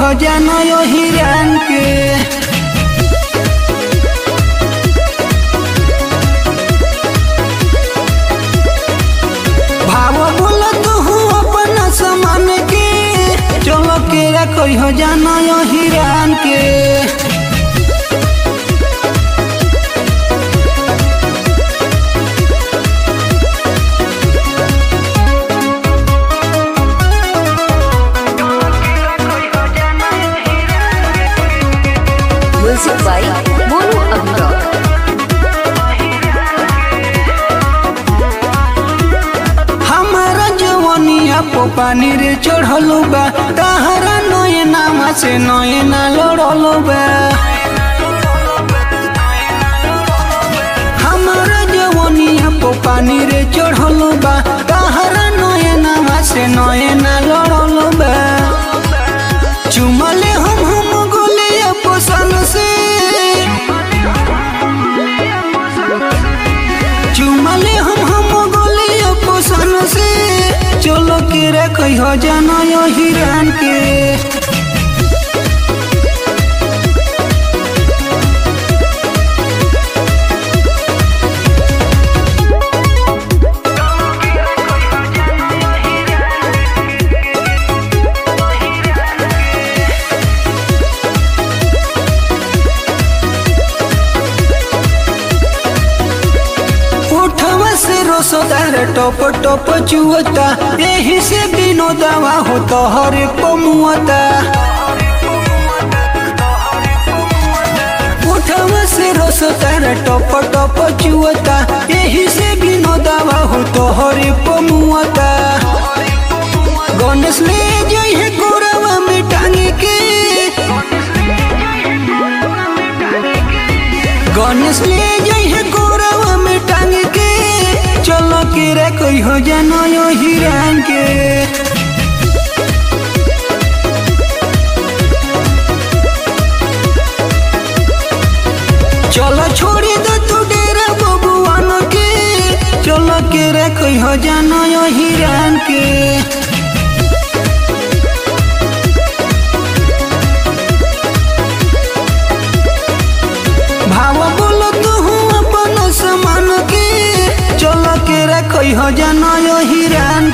हो जानो यो हिरान के भाव बोल तू अपना समान के चलो के रखो हो जानो यो हिरान के Music by Mono Amrock. हमारा जवनिया पो पानी रे चढ़लू बा तहरा नये नामा से नये ना लड़लू बा हमारा जवनिया पो पानी रे चढ़लू बा तहरा नये नामा से नये ना लड़लू बा चुमले हम हम गोले पोसन से चुमले हम हम गोले पोसन से चलो के रखो हो जानो यो हिरान के उठवा से रोसोदार टप टप चुअता यही से दिनो दवा हो तो हर को मुअता उठवा से रोसोदार टप टप चुअता यही से दिनो दवा हो तो हर को मुअता गणेश ले जइहे गोरवा में टांगे के गणेश ले जइहे गोरवा में टांग के चलो के रे कोई हो जानो यो हिरान के चलो छोड़ी दो तू डेरा बबुआन के चलो के रे कोई हो जानो यो हिरान के भाव बोलो तू अपन समान के चलो के रखो हो जानो यो हिरान